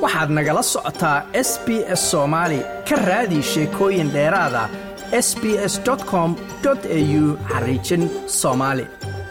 waxaad nagala socotaa s b s soomaali ka raadi sheekooyin dheeraada s b s com au xariijin soomaali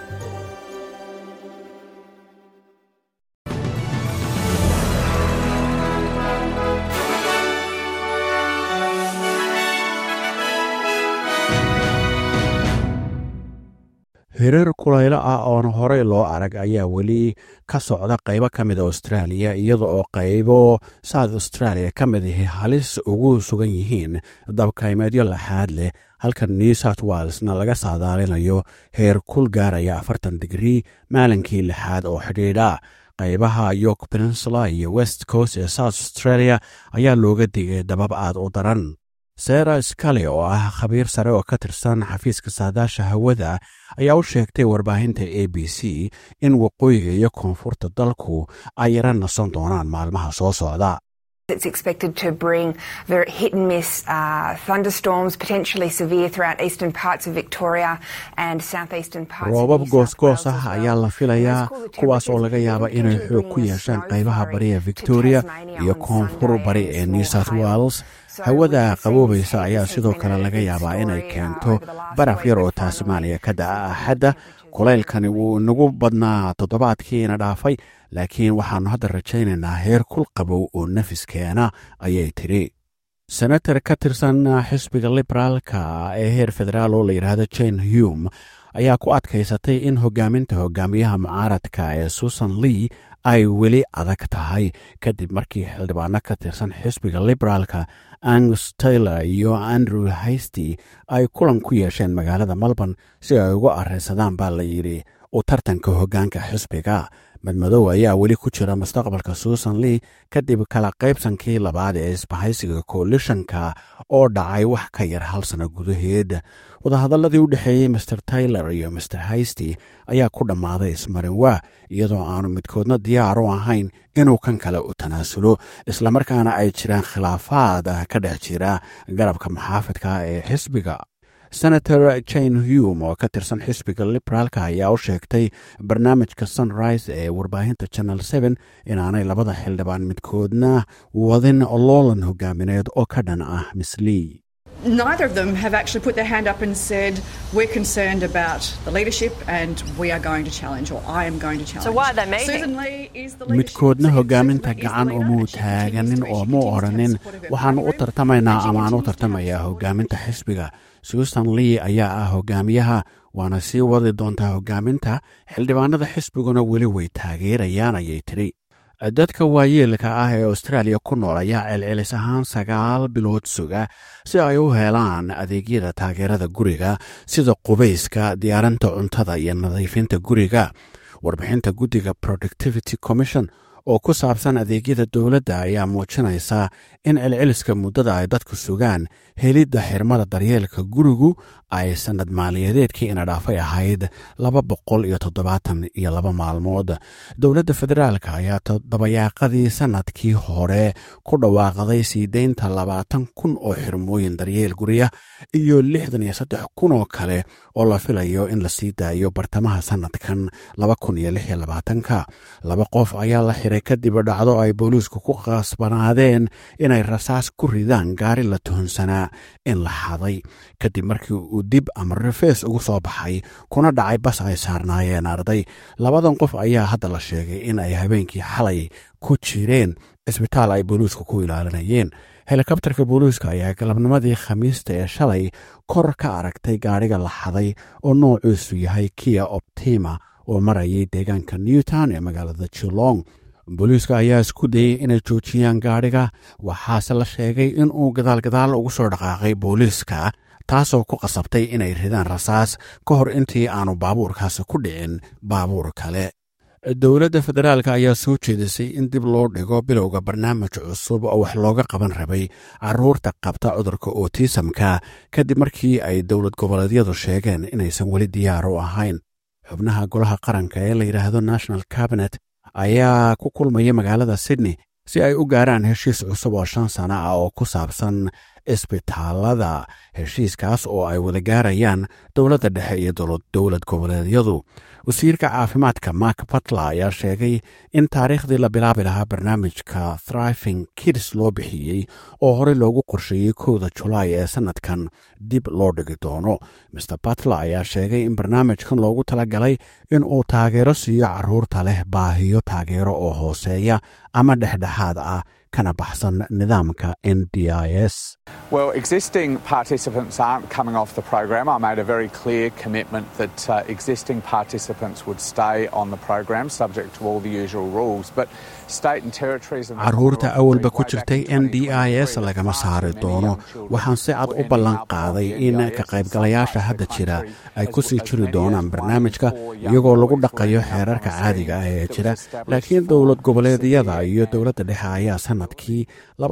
hirar kulaylo ah oon horey loo arag ayaa weli ka socda qaybo ka mida australia iyada oo qaybo south australia ka mid ahi halis ugu sugan yihiin dabkaymeedyo laxaad leh halka new south walesna laga saadaalinayo heer kul gaaraya afartan digrii maalinkii lixaad oo xidhiidha qaybaha york peninsula iyo west coast ee south australia ayaa looga digay dabab aad u daran sera skale oo ah khabiir sare oo ka tirsan xafiiska saadaasha hawada ayaa u sheegtay warbaahinta a b c in waqooyiga iyo koonfurta dalku ay yara nasan doonaan maalmaha soo socda It's expected to bring very hit and miss uh, thunderstorms, potentially severe throughout eastern parts of Victoria and southeastern parts roobab of New South goosgoos Wales as ah well. ayaa la filayaa And those cooler kuwaas oo laga temperatures yaaba will inay continue xoog ku bringing yeeshaan snow qaybaha flurry bariga to victoria Tasmania iyo on koonfur Sunday bari and ee new small south hail. wales So hawada we can see qaboobaysa this ayaa has sidoo been kale a laga big yaabaa inay story, uh, keento over the last baraf week, yar but oo finally tasmaaniya ka da'a some axadda temperatures kulaylkani wuu inagu badnaa toddobaadkiina dhaafay laakiin waxaannu hadda rajaynaynaa heer kul qabow oo nafiskeena ayay tidhi senator ka tirsan xisbiga liberaalka ee heer federaal oo la yidhaahdo jane hume ayaa ku adkaysatay in hogaaminta hogaamiyaha mucaaradka ee susan lee ay weli adag tahay kadib markii xildhibaano ka tirsan xisbiga liberaalka angus taylor iyo andrew haysty ay kulan ku yeesheen magaalada melbourne si ay uga areysadaan baa la yidhi u tartanka hoggaanka xisbiga madmadow ayaa weli ku jira mustaqbalka susan lee kadib kala qaybsankii labaad ee isbahaysiga koalishanka oo dhacay wax ka yar hal sano gudaheed wadahadalladii u dhexeeyey master taylor iyo master haysty ayaa ku dhammaaday ismarinwaa iyadoo aanu midkoodna diyaar u ahayn inuu kan kale u tanaasulo islamarkaana ay jiraan khilaafaad ka dhex jira garabka maxaafidka ee xisbiga senator jane hume oo ka tirsan xisbiga liberaalka ayaa u sheegtay barnaamijka sunrise ee warbaahinta channel seven inaanay labada xildhibaan midkoodna wadin loolan hogaamineed oo ka dhan ah miss lee Neither of them have actually put their hand up and said, We're concerned about the leadership and we are going to challenge, or I am going to challenge. why are they meeting? Susan Lee is the leadership. midkoodna Susan hogaaminta Lee is the gacan leader umuu and she continues taaganin to- oo she mu continues to have odhanin support of her waxaanu u party group, tartamaynaa and she amaanu continues to have tartamayaa support of hogaaminta xisbiga susan lee ayaa ah hogaamiyaha waana sii wadi doontaa hogaaminta xildhibaanada xisbiguna weli way taageerayaan ayay tidhi dadka waayeelka ah ee austraaliya ku nool ayaa celcelis ahaan sagaal bilood suga si ay u helaan adeegyada taageerada guriga sida qubayska diyaarinta cuntada iyo nadiifinta guriga warbixinta guddiga productivity commission oo ku saabsan adeegyada dowladda ayaa muujinaysa in celceliska muddada ay dadku sugaan helidda xirmada daryeelka gurigu ay sannad maaliyadeedkii ina dhaafay ahayd laba boqol iyo toddobaatan iyo laba maalmood dowladda federaalka ayaa toddobayaaqadii sannadkii hore ku dhawaaqday sii deynta labaatan kun oo xirmooyin daryeel gurya iyo lixdan iyo saddex kun oo kale oo la filayo in la sii daayo bartamaha sannadkan laba kun iyo lix iyo labaatanka laba qof ayaa la xiray kadib dhacdo ay booliisku ku qasbanaadeen inay rasaas ku ridaan gaari la tuhunsanaa in la xaday kadib markii uu dib ama rifees ugu soo baxay kuna dhacay bas ay saarnaayeen arday labadan qof ayaa hadda la sheegay in ay habeenkii xalay ku jireen cisbitaal ay booliisku ku ilaalinayeen helikabtarka booliiska ayaa galabnimadii khamiista ee shalay kor ka aragtay gaadhiga la xaday oo noocuusu yahay kia optima oo marayay deegaanka newtown ee magaalada jilong booliiska ayaa isku dayey inay joojiyaan gaadhiga waxaase la sheegay in uu gadaalgadaal ugu soo dhaqaaqay booliiska taasoo ku qasabtay inay ridaan rasaas ka hor intii aanu baabuurkaasi ku dhicin baabuur kale dowladda federaalk ayaa soo jeedisay in dib loo dhigo bilowga barnaamij cusub oo wax looga qaban rabay caruurta qabta cudurka otisamka kadib markii ay dowlad goboleedyadu sheegeen inaysan weli diyaar u ahayn xubnaha golaha qaranka ee la yidhaahdo national cabinet ayaa ku kulmaya magaalada sydney si ay u gaaraan heshiis cusub oo shan sano ah oo ku saabsan isbitaalada heshiiskaas oo ay wada gaarayaan dowladda dhexe iyo dowlad goboleedyadu wasiirka caafimaadka mark batla ayaa sheegay in taariikhdii la bilaabi lahaa barnaamijka thriving kids loo bixiyey oo horey loogu qorsheeyey kowda julaay ee sannadkan dib loo dhigi doono master batla ayaa sheegay in barnaamijkan loogu talagalay in uu taageero siiyo carruurta leh baahiyo taageero oo hooseeya ama dhexdhexaad ah kana baxsan nidaamka n d i s Well, existing participants aren't coming off the program. I made a very clear commitment that uh, existing participants would stay on the program subject to all the usual rules. But state and territories and the carruurta Commonwealth awalba agreed ku way back jirtay in n d i s 2023 lagama that saari many doono young children waxaan si cad were u ending ballan up on qaaday the in NDIS ka in qaybgalayaasha some hadda parts of jira the country ay as- ku sii as jiri many doonaan as barnaamijka one in four young iyagoo lagu boys dhaqayo were ending up xeerarka on a caadiga ah scheme ee that jira was established laakiin for dowlad goboleedyada severe iyo and dowladda dhexe ayaa sannadkii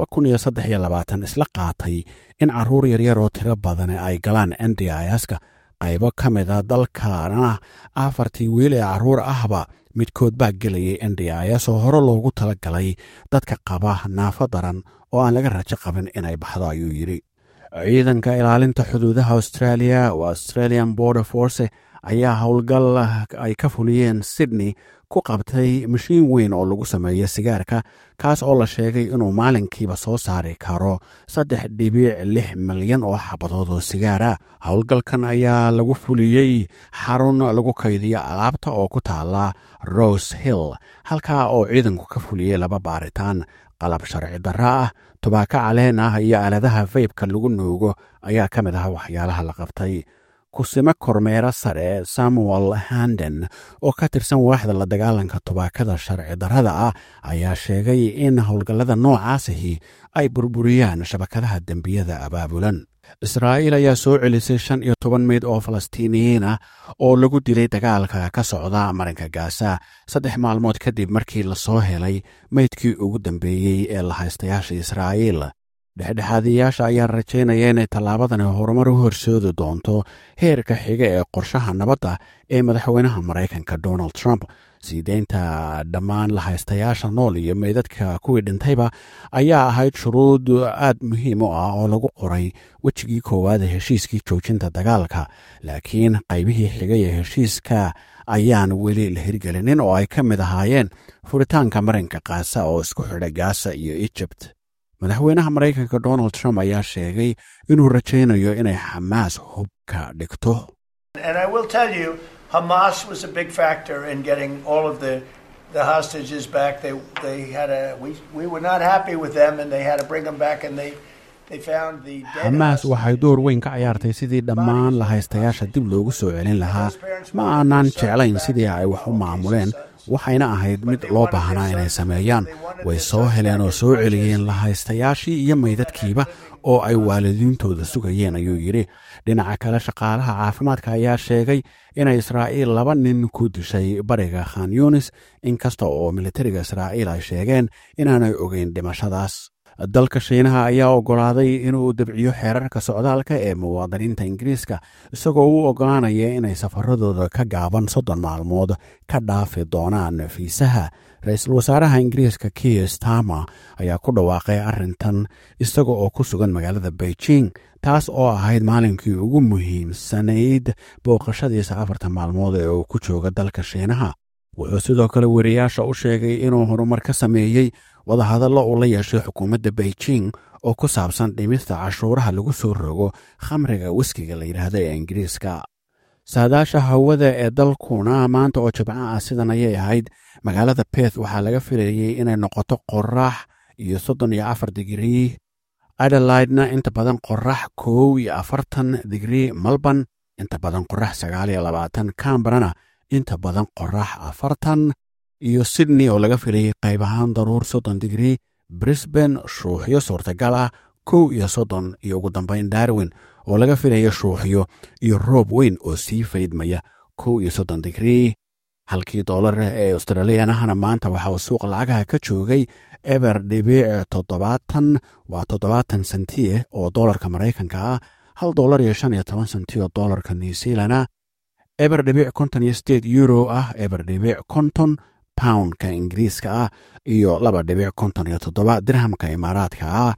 isla qaatay in carruur yaryar oo tiro badan ay galaan n d i s-ka qaybo ka mida dalkana afartii wiil ee carruur ahba midkood baa gelayay n d i s oo hore loogu tala galay dadka qaba naafo daran oo aan laga rajo qabin inay baxdo ayuu yidhi ciidanka ilaalinta xuduudaha australia oo australian border force ayaa howlgal ay ka fuliyeen sydney ku qabtay mashiin weyn oo lagu sameeyo sigaarka kaas oo la sheegay inuu maalinkiiba soo saari karo saddex dhibiic lix milyan oo xabadood oo sigaara howlgalkan ayaa lagu fuliyey xarun lagu kaydiyo alaabta oo ku taala rose hill halkaa oo ciidanku ka fuliyey laba baaritaan qalab sharci darra ah tubaako caleen ah iyo aaladaha faybka lagu nuugo ayaa ka mid ah waxyaalaha la qabtay kusimo kormeero sare samuel handen oo ka tirsan waaxda la dagaalanka tubaakada sharci darrada ah ayaa sheegay in howlgallada noocaasihi ay burburiyaan shabakadaha dembiyada abaabulan israa'iil ayaa soo celisay shan iyo toban meyd oo falastiiniyiin ah oo lagu dilay dagaalka ka socda marinka gaasa saddex maalmood kadib markii lasoo helay meydkii ugu dambeeyey ee la haystayaasha israa'iil dhexdhexaadiyaasha ayaa rajaynaya inay tallaabadani horumar u horseedi doonto heerka xiga ee qorshaha nabadda ee madaxweynaha maraykanka donald trump sii deynta dhammaan la haystayaasha nool iyo meydadka kuwii dhintayba ayaa ahayd shuruud aad muhiim u ah oo lagu qoray wejigii koowaad ee heshiiskii joojinta dagaalka laakiin qaybihii xigay ee heshiiska ayaan weli la hirgelinin oo ay ka mid ahaayeen furitaanka marinka kaasa oo isku xidha gaasa iyo egypt madaxweynaha maraykanka donald trump ayaa sheegay inuu rajaynayo inay xamaas hubka dhigto And I will tell you, Hamas was a big factor in getting all of the, the hostages back. They, they had a, we, we were not happy with them and they had to bring them back and they, they found the dead xamaas waxay hostages. door weyn ka ciyaartay sidii dhammaan la haystayaasha dib loogu soo celin lahaa ma aanan jeclayn sidii ay wax u maamuleen waxayna ahayd mid loo baahnaa inay sameeyaan way soo heleen oo soo celiyeen la haystayaashii iyo meydadkiiba oo ay waalidiintooda sugayeen ayuu yidhi dhinaca kale shaqaalaha caafimaadka ayaa sheegay inay israa'iil laba nin ku dishay bariga khan yunis inkasta oo militariga israa'iil ay sheegeen inaanay ogeyn dhimashadaas dalka shiinaha ayaa oggolaaday inuu dabciyo xeerarka socdaalka ee muwaadiniinta ingiriiska isagoo u oggolaanaya inay safaradooda ka gaaban soddon maalmood ka dhaafi doonaan fiisaha ra-iisul wasaaraha ingiriiska kier starmer ayaa ku dhawaaqay arrintan isaga oo ku sugan magaalada beijing taas oo ahayd maalinkii ugu muhiimsanayd booqashadiisa afartan maalmood ee uu ku jooga dalka shiinaha wuxuu sidoo kale weriyaasha u sheegay inuu horumar ka sameeyey wadahadallo uu la yeeshay xukuumadda beijing oo ku saabsan dhimista cashuuraha lagu soo rogo khamriga wiskiga la yidhaahdo ee ingiriiska saadaasha hawada ee dalkuna maanta oo jibco ah sidan ayay ahayd magaalada beth waxaa laga filayey inay noqoto qorax iyo soddon iyo afar digrii adelaidna inta badan qorax kow iyo afartan digrii melbourne inta badan qorax sagaal iyo labaatan cambrana inta badan qorax afartan iyo sydney oo laga filayey qayb ahaan daruur soddon digrii brisbane shuuxyo suurtagal ah kow iyo soddon iyo ugu dambayn darwin oo laga filaya shuuxyo iyo roob weyn oo sii faydmaya kow iyo soddon digrii halkii doolar ee australiyanahana maanta waxa uu suuq lacagaha ka joogay eber dhibiic toddobaatan waa toddobaatan sentiye oo doolarka maraykanka ah hal doolar iyo shan iyo toban senti oo doolarka new zealana eber dhibiic konton iyo sideed euro ah eber dhibiic konton poundka ingiriiska ah iyo laba dhibiic konton iyo toddoba dirhamka imaaraadka ah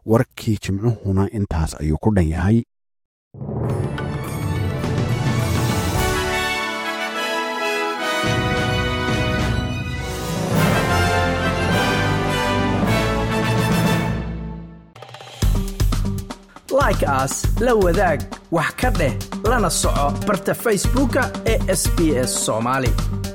warkii jimcuhuna intaas ayuu ku dhan yahay like aas la wadaag wax ka dheh lana soco barta facebooka ee sb s soomaali